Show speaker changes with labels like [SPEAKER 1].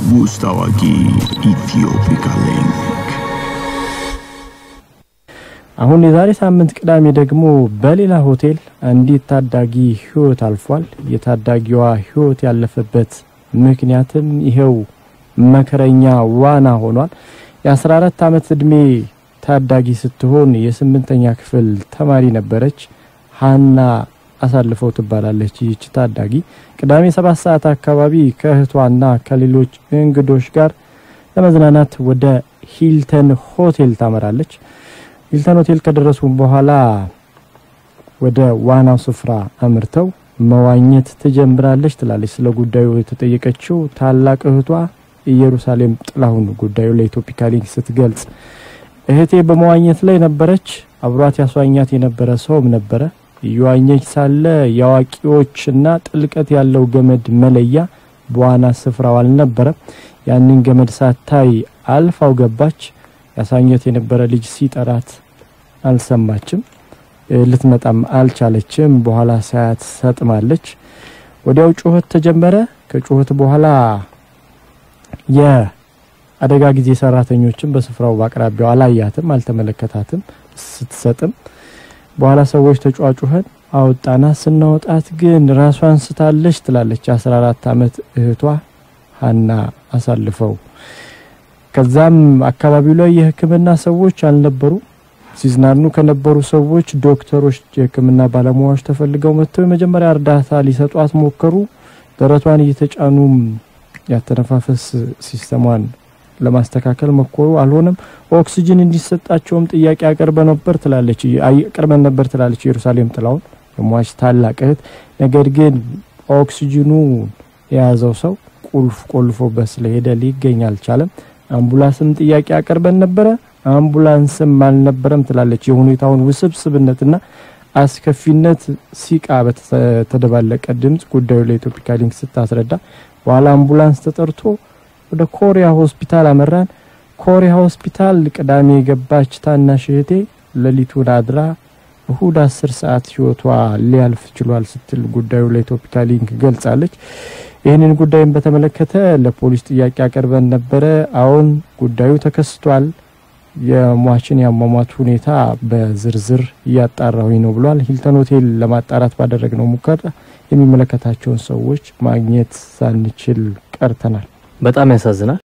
[SPEAKER 1] ውስጥ አዋቂ ኢትዮፒካ ሊንክ
[SPEAKER 2] አሁን የዛሬ ሳምንት ቅዳሜ ደግሞ በሌላ ሆቴል አንዲት ታዳጊ ህይወት አልፏል። የታዳጊዋ ህይወት ያለፈበት ምክንያትም ይሄው መከረኛ ዋና ሆኗል። የ14 ዓመት እድሜ ታዳጊ ስትሆን የስምንተኛ ክፍል ተማሪ ነበረች። ሀና አሳልፈው ትባላለች። ይህች ታዳጊ ቅዳሜ ሰባት ሰዓት አካባቢ ከእህቷና ከሌሎች እንግዶች ጋር ለመዝናናት ወደ ሂልተን ሆቴል ታመራለች። ሂልተን ሆቴል ከደረሱ በኋላ ወደ ዋናው ስፍራ አምርተው መዋኘት ትጀምራለች ትላለች። ስለ ጉዳዩ የተጠየቀችው ታላቅ እህቷ ኢየሩሳሌም ጥላሁን ጉዳዩ ለኢትዮፒካ ሊንክ ስትገልጽ እህቴ በመዋኘት ላይ ነበረች። አብሯት ያስዋኛት የነበረ ሰውም ነበረ። እየዋኘች ሳለ የአዋቂዎችና ጥልቀት ያለው ገመድ መለያ በዋና ስፍራው አልነበረም። ያንን ገመድ ሳታይ አልፋው ገባች። ያሳኘት የነበረ ልጅ ሲጠራት አልሰማችም። ልትመጣም አልቻለችም። በኋላ ሳያት ሰጥማለች። ወዲያው ጩኸት ተጀመረ። ከጩኸት በኋላ የአደጋ ጊዜ ሰራተኞችም በስፍራው በአቅራቢያው አላያትም፣ አልተመለከታትም ስትሰጥም። በኋላ ሰዎች ተጫጩኸን አወጣና ስናወጣት ግን ራሷን ስታለች ትላለች የ14 ዓመት እህቷ ሀና አሳልፈው ከዛም አካባቢው ላይ የሕክምና ሰዎች አልነበሩ። ሲዝናኑ ከነበሩ ሰዎች ዶክተሮች፣ የሕክምና ባለሙያዎች ተፈልገው መጥተው የመጀመሪያ እርዳታ ሊሰጧት ሞከሩ። ደረቷን እየተጫኑም ያተነፋፈስ ሲስተሟን ለማስተካከል መኮሩ፣ አልሆነም። ኦክሲጅን እንዲሰጣቸውም ጥያቄ አቅርበ ነበር ትላለች አቅርበን ነበር ትላለች ኢየሩሳሌም ጥላውን የሟች ታላቅ እህት። ነገር ግን ኦክሲጅኑ የያዘው ሰው ቁልፍ ቆልፎበት ስለሄደ ሊገኝ አልቻለም። አምቡላንስም ጥያቄ አቅርበን ነበረ፣ አምቡላንስም አልነበረም ትላለች። የሁኔታውን ውስብስብነትና አስከፊነት ሲቃ በተደባለቀ ድምጽ ጉዳዩ ለኢትዮፒካ ሊንክ ስታስረዳ በኋላ አምቡላንስ ተጠርቶ ወደ ኮሪያ ሆስፒታል አመራን። ኮሪያ ሆስፒታል ቅዳሜ የገባች ታናሽ እህቴ ሌሊቱን አድራ እሁድ አስር ሰዓት ህይወቷ ሊያልፍ ችሏል ስትል ጉዳዩ ለኢትዮፒካ ሊንክ ገልጻለች። ይህንን ጉዳይም በተመለከተ ለፖሊስ ጥያቄ አቅርበን ነበረ። አሁን ጉዳዩ ተከስቷል፣ የሟችን የአሟሟት ሁኔታ በዝርዝር እያጣራሁኝ ነው ብሏል። ሂልተን ሆቴል ለማጣራት ባደረግነው ሙከራ የሚመለከታቸውን ሰዎች ማግኘት ሳንችል ቀርተናል።
[SPEAKER 3] በጣም ያሳዝናል።